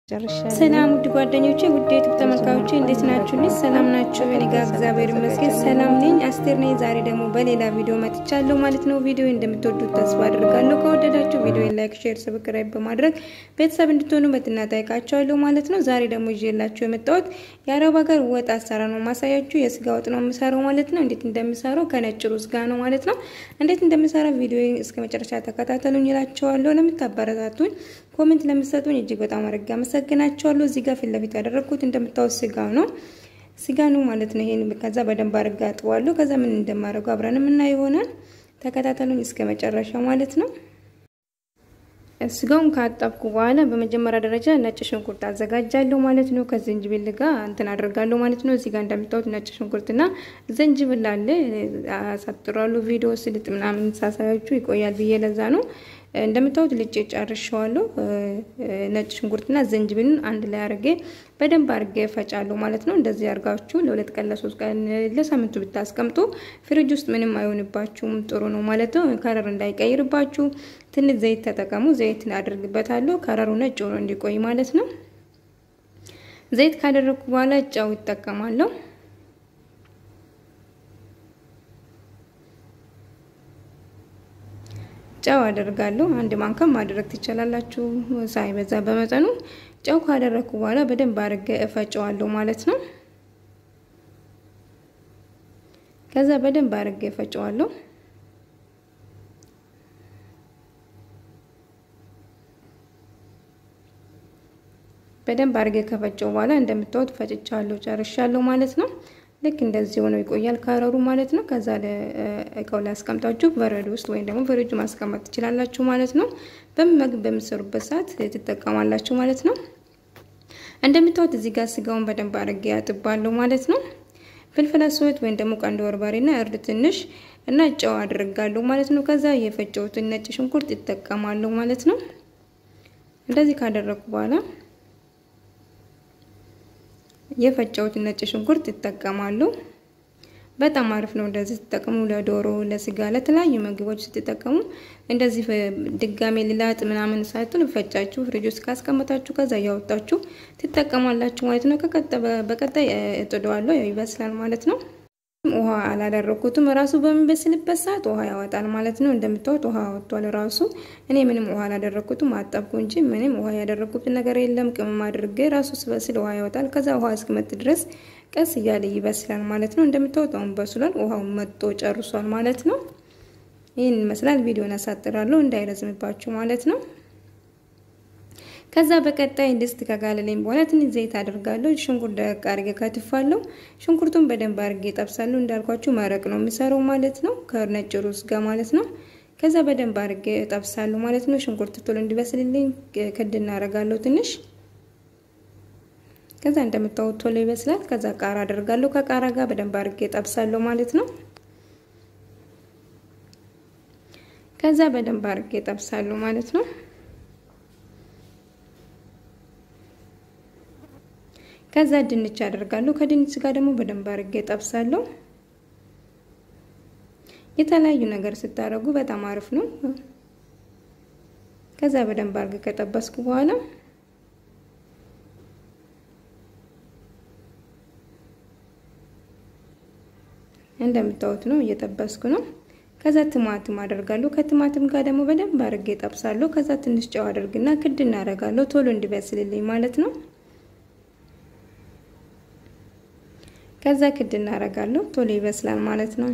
ሰላም ውድ ጓደኞቼ፣ ውድ ዩቱብ ተመልካቾቼ እንዴት ናችሁልኝ? ሰላም ናችሁ? እኔ ጋር እግዚአብሔር ይመስገን ሰላም ነኝ። አስቴር ነኝ። ዛሬ ደግሞ በሌላ ቪዲዮ መጥቻለሁ ማለት ነው። ቪዲዮ እንደምትወዱት ተስፋ አድርጋለሁ። ከወደዳችሁ ቪዲዮ ላይክ፣ ሼር፣ ሰብስክራይብ በማድረግ ቤተሰብ እንድትሆኑ በትና ጠይቃችኋለሁ ማለት ነው። ዛሬ ደግሞ ይዤላችሁ የመጣሁት የአረብ ሀገር ወጥ አሰራር ነው ማሳያችሁ። የስጋ ወጥ ነው የምሰራው ማለት ነው። እንዴት እንደምሰራው ከነጭ ሩዝ ጋር ነው ማለት ነው። እንዴት እንደምሰራ ቪዲዮ እስከ መጨረሻ ተከታተሉኝ እላችኋለሁ። ለምታበረታቱኝ ኮሜንት ለምትሰጡኝ እጅግ በጣም አድርጌ አመሰግናቸዋለሁ። እዚህ ጋር ፊት ለፊት ያደረግኩት እንደምታወት ስጋ ነው ስጋ ነው ማለት ነው። ይሄን ከዛ በደንብ አድርጌ አጥበዋለሁ። ከዛ ምን እንደማደርገው አብረን የምናየው ይሆናል። ተከታተሉኝ እስከ መጨረሻ ማለት ነው። ስጋውን ካጠብኩ በኋላ በመጀመሪያ ደረጃ ነጭ ሽንኩርት አዘጋጃለሁ ማለት ነው። ከዝንጅብል ጋር እንትን አደርጋለሁ ማለት ነው። እዚህ ጋር እንደምታዩት ነጭ ሽንኩርትና ዝንጅብል አለ። አሳጥራለሁ። ቪዲዮ ስልጥ ምናምን ሳሳያችሁ ይቆያል ብዬ ለዛ ነው። እንደምታዩት ልጬ ጨርሼዋለሁ። ነጭ ሽንኩርትና ዝንጅብልን አንድ ላይ አድርጌ በደንብ አድርጌ እፈጫለሁ ማለት ነው። እንደዚህ አድርጋችሁ ለሁለት ቀን ለሶስት ቀን ለሳምንቱ ብታስቀምጡ ፍሪጅ ውስጥ ምንም አይሆንባችሁም፣ ጥሩ ነው ማለት ነው። ከረር እንዳይቀይርባችሁ ትንሽ ዘይት ተጠቀሙ። ዘይት አድርግበታለሁ ከረሩ ነጭ ሆኖ እንዲቆይ ማለት ነው። ዘይት ካደረግኩ በኋላ ጨው ይጠቀማለሁ። ጨው አደርጋለሁ። አንድ ማንካም ማድረግ ትችላላችሁ፣ ሳይበዛ በመጠኑ። ጨው ካደረግኩ በኋላ በደንብ አድርጌ እፈጨዋለሁ ማለት ነው። ከዛ በደንብ አድርጌ እፈጨዋለሁ። በደንብ አድርጌ ከፈጨው በኋላ እንደምታዩት ፈጭቻለሁ፣ ጨርሻለሁ ማለት ነው። ልክ እንደዚህ ሆነው ይቆያል ካረሩ ማለት ነው። ከዛ እቃው ላይ አስቀምጣችሁ በረዶ ውስጥ ወይም ደግሞ ፍሪጅ ማስቀመጥ ትችላላችሁ ማለት ነው። በምግብ በምሰሩበት ሰዓት ትጠቀማላችሁ ማለት ነው። እንደምታዩት እዚህ ጋር ስጋውን በደንብ አድርጌ ያጥባለሁ ማለት ነው። ፍልፍል አስወት ወይም ደግሞ ቀንድ በርበሬና እርድ ትንሽ እና ጨው አድርጋለሁ ማለት ነው። ከዛ የፈጨሁትን ነጭ ሽንኩርት ይጠቀማለሁ ማለት ነው። እንደዚህ ካደረኩ በኋላ የፈጨሁትን ነጭ ሽንኩርት ይጠቀማሉ። በጣም አሪፍ ነው። እንደዚህ ስትጠቀሙ ለዶሮ፣ ለስጋ፣ ለተለያዩ ምግቦች ስትጠቀሙ እንደዚህ ድጋሜ ልላጥ ምናምን ሳይቱን ፈጫችሁ ፍሪጅ ውስጥ ካስቀመጣችሁ ከዛ እያወጣችሁ ትጠቀማላችሁ ማለት ነው። በቀጣይ እጥደዋለሁ፣ ይበስላል ማለት ነው። ውሃ አላደረኩትም። ራሱ በሚበስልበት ሰዓት ውሃ ያወጣል ማለት ነው። እንደምታዩት ውሃ ወጥቷል ራሱ። እኔ ምንም ውሃ አላደረኩትም፣ አጠብኩ እንጂ ምንም ውሃ ያደረኩት ነገር የለም። ቅመም አድርጌ ራሱ ስበስል ውሃ ያወጣል። ከዛ ውሃ እስክመጥ ድረስ ቀስ እያለ ይበስላል ማለት ነው። እንደምታዩት አሁን በስሏል። ውሃው መጦ ጨርሷል ማለት ነው። ይህን ይመስላል። ቪዲዮን አሳጥራለሁ እንዳይረዝምባችሁ ማለት ነው። ከዛ በቀጣይ ድስት ከጋለለኝ በኋላ ትንሽ ዘይት አድርጋለሁ። ሽንኩርት ደረቅ አድርጌ ከትፋለሁ። ሽንኩርቱን በደንብ አድርጌ ጠብሳለሁ። እንዳልኳችሁ መረቅ ነው የሚሰራው ማለት ነው፣ ከነጭ ሩዝ ጋር ማለት ነው። ከዛ በደንብ አድርጌ ጠብሳለሁ ማለት ነው። ሽንኩርት ቶሎ እንዲበስልልኝ ክድ እናደርጋለሁ ትንሽ። ከዛ እንደምታዩት ቶሎ ይበስላል። ከዛ ቃራ አደርጋለሁ። ከቃራ ጋር በደንብ አድርጌ ጠብሳለሁ ማለት ነው። ከዛ በደንብ አድርጌ ጠብሳለሁ ማለት ነው። ከዛ ድንች አደርጋለሁ። ከድንች ጋር ደግሞ በደንብ አድርጌ ጠብሳለሁ። የተለያዩ ነገር ስታደርጉ በጣም አሪፍ ነው። ከዛ በደንብ አድርጌ ከጠበስኩ በኋላ እንደምታዩት ነው እየጠበስኩ ነው። ከዛ ቲማቲም አደርጋለሁ። ከቲማቲም ጋር ደግሞ በደንብ አድርጌ ጠብሳለሁ። ከዛ ትንሽ ጨው አደርግና ክድ እናደርጋለሁ ቶሎ እንዲበስልልኝ ማለት ነው። ከዛ ክድ እናደርጋለሁ ቶሎ ይበስላል ማለት ነው።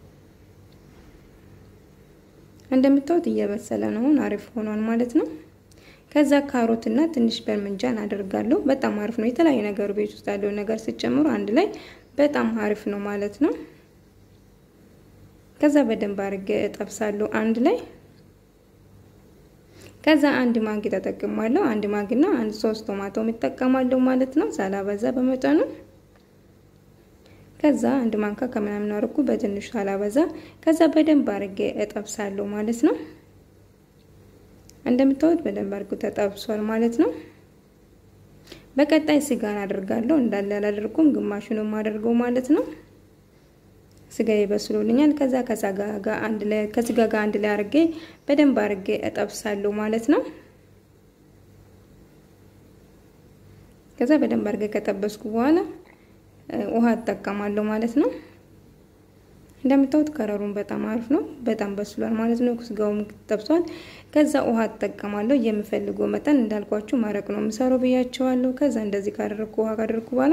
እንደምታዩት እየበሰለ ነው፣ አሪፍ ሆኗል ማለት ነው። ከዛ ካሮትና ትንሽ በርምንጃን አደርጋለሁ። በጣም አሪፍ ነው። የተለያዩ ነገር ቤት ውስጥ ያለው ነገር ሲጨምሩ አንድ ላይ በጣም አሪፍ ነው ማለት ነው። ከዛ በደንብ አድርጌ እጠብሳለሁ አንድ ላይ። ከዛ አንድ ማንኪ ተጠቅማለሁ። አንድ ማንኪና አንድ ሶስት ቶማቶ እጠቀማለሁ ማለት ነው፣ ሳላበዛ በመጠኑ ከዛ አንድ ማንካ ከምናምን አርኩ በትንሹ ሳላበዛ። ከዛ በደንብ አድርጌ እጠብሳለሁ ማለት ነው። እንደምታዩት በደንብ አድርጎ ተጠብሷል ማለት ነው። በቀጣይ ስጋን አደርጋለሁ። እንዳለ አላደርኩም፣ ግማሹን የማደርገው ማለት ነው። ስጋ ይበስሉልኛል። ከዛ ከስጋ ጋር አንድ ላይ ከስጋ ጋር አንድ ላይ አድርጌ በደንብ አድርጌ እጠብሳለሁ ማለት ነው። ከዛ በደንብ አድርጌ ከጠበስኩ በኋላ ውሃ እጠቀማለሁ ማለት ነው። እንደምታዩት ከረሩን በጣም አሪፍ ነው። በጣም በስሏል ማለት ነው። ስጋውም ጠብሷል። ከዛ ውሃ እጠቀማለሁ የምፈልገው መጠን እንዳልኳችሁ መረቅ ነው የምሰራው ብያቸዋለሁ። ከዛ እንደዚህ ካደረግኩ ውሃ ካደረግኩ በኋላ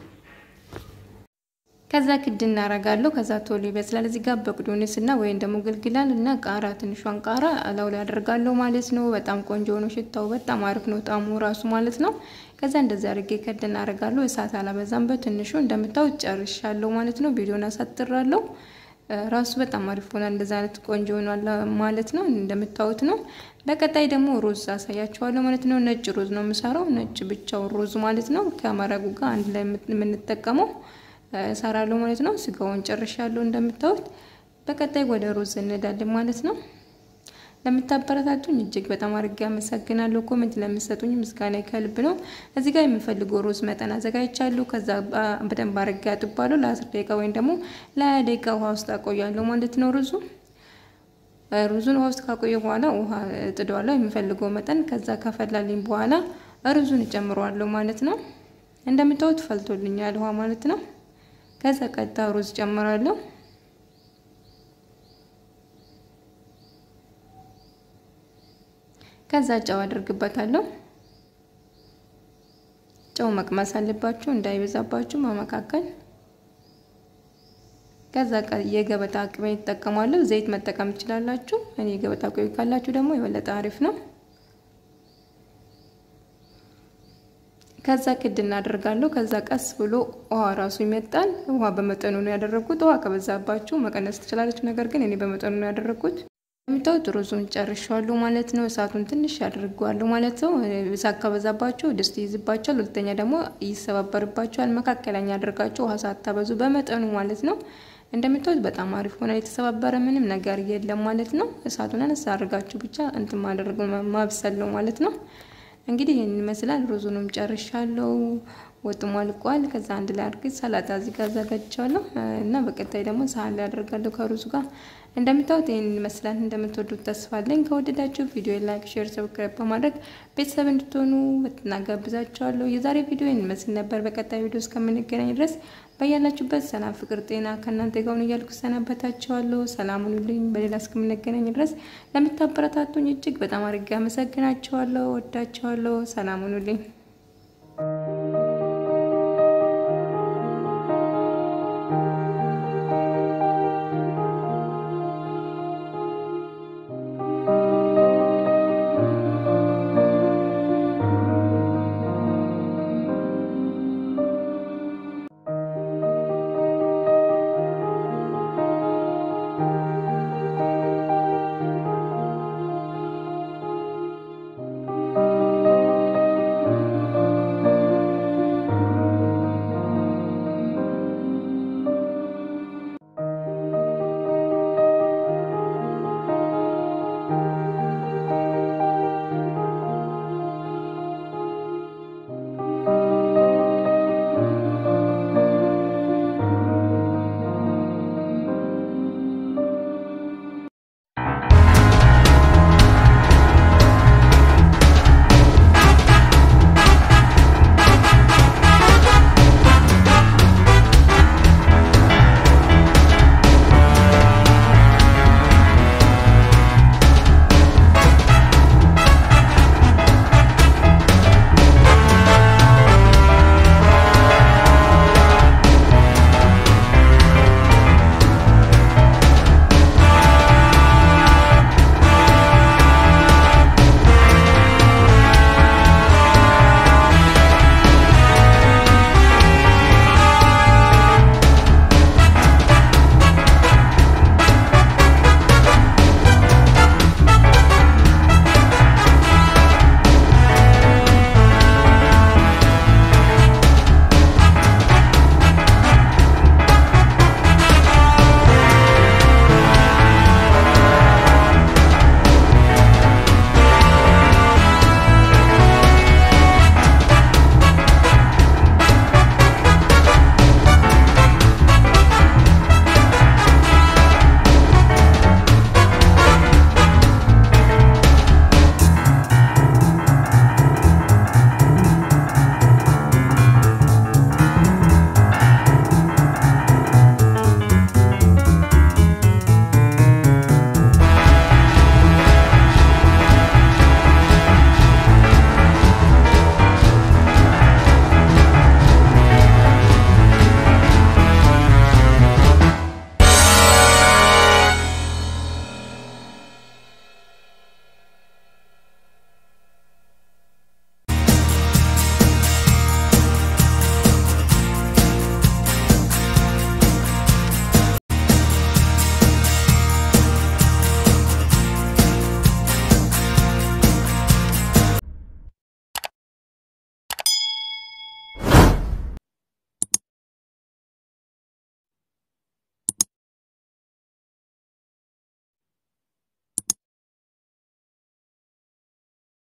ከዛ ክድ እናረጋለሁ። ከዛ ቶሎ ይበስላል። እዚህ ጋር በቅዶንስ እና ወይም ደግሞ ግልግላል እና ቃራ ትንሿን ቃራ እላው ላይ አደርጋለሁ ማለት ነው። በጣም ቆንጆ ነው። ሽታው በጣም አሪፍ ነው። ጣሙ ራሱ ማለት ነው። ከዛ እንደዚህ አድርጌ ከድ እናረጋለሁ። እሳት አላበዛም። በትንሹ እንደምታዩት ጨርሻለሁ ማለት ነው። ቪዲዮን አሳጥራለሁ። ራሱ በጣም አሪፍ ሆኗል። እንደዛ አይነት ቆንጆ ሆኗል ማለት ነው። እንደምታዩት ነው። በቀጣይ ደግሞ ሩዝ አሳያችኋለሁ ማለት ነው። ነጭ ሩዝ ነው የምሰራው። ነጭ ብቻውን ሩዝ ማለት ነው። ከመረጉ ጋር አንድ ላይ የምንጠቀመው እሰራለሁ ማለት ነው። ስጋውን ጨርሻለሁ እንደምታዩት። በቀጣይ ወደ ሩዝ እንሄዳለን ማለት ነው። ለምታበረታቱኝ እጅግ በጣም አድርጌ አመሰግናለሁ። ኮሜንት ለምትሰጡኝ ምስጋና ከልብ ነው። እዚህ ጋር የምፈልገው ሩዝ መጠን አዘጋጅቻለሁ። ከዛ በደንብ አድርጌ አጥባለሁ። ለአስር ደቂቃ ወይም ደግሞ ለሀያ ደቂቃ ውሃ ውስጥ አቆያለሁ ማለት ነው። ሩዙ ሩዙን ውሃ ውስጥ ካቆየ በኋላ ውሃ እጥደዋለሁ የምፈልገው መጠን። ከዛ ከፈላልኝ በኋላ ሩዙን እጨምረዋለሁ ማለት ነው። እንደምታዩት ፈልቶልኛል ውሃ ማለት ነው። ከዛ ቀጥታ ሩዝ ጨምራለሁ። ከዛ ጨው አድርግበታለሁ። ጨው መቅመስ አለባችሁ እንዳይበዛባችሁ በመካከል። ከዛ የገበታ ቅቤ ይጠቀማለሁ። ዘይት መጠቀም ትችላላችሁ። እኔ የገበታ ቅቤ ካላችሁ ደግሞ የበለጠ አሪፍ ነው። ከዛ ክድ እናደርጋለሁ። ከዛ ቀስ ብሎ ውሃ ራሱ ይመጣል። ውሃ በመጠኑ ነው ያደረግኩት። ውሃ ከበዛባችሁ መቀነስ ትችላለች። ነገር ግን እኔ በመጠኑ ነው ያደረግኩት። የምታዩት ሩዙን ጨርሻለሁ ማለት ነው። እሳቱን ትንሽ አድርገዋለሁ ማለት ነው። እሳት ከበዛባችሁ ድስት ይይዝባችኋል። ሁለተኛ ደግሞ ይሰባበርባችኋል። መካከለኛ አድርጋችሁ ውሃ ሳታበዙ በመጠኑ ማለት ነው። እንደምታዩት በጣም አሪፍ ሆነ። የተሰባበረ ምንም ነገር የለም ማለት ነው። እሳቱን አነሳ አድርጋችሁ ብቻ እንትን ማድረግ ማብሰል ነው ማለት ነው። እንግዲህ ይህን ይመስላል። ሩዙንም ጨርሻለሁ። ወጡም አልቋል። ከዛ አንድ ላይ አድርጌ ሰላጣ እዚህ ጋር አዘጋጅቻለሁ እና በቀጣይ ደግሞ ሳህን ላይ አደርጋለሁ ከሩዙ ጋር። እንደምታዩት ይህን ይመስላል። እንደምትወዱት ተስፋ አለኝ። ከወደዳችሁ ቪዲዮ ላይክ፣ ሼር፣ ሰብስክራይብ በማድረግ ቤተሰብ እንድትሆኑ እናጋብዛችኋለሁ። የዛሬ ቪዲዮ ይህን ይመስል ነበር። በቀጣይ ቪዲዮ እስከምንገናኝ ድረስ በያላችሁበት ሰላም፣ ፍቅር፣ ጤና ከእናንተ ጋር ሁኑ እያልኩ ሰናበታችኋለሁ። ሰላም ሁኑልኝ። በሌላ እስከምንገናኝ ድረስ ለምታበረታቱኝ እጅግ በጣም አድርጌ አመሰግናችኋለሁ። ወዳችኋለሁ። ሰላም ሁኑልኝ።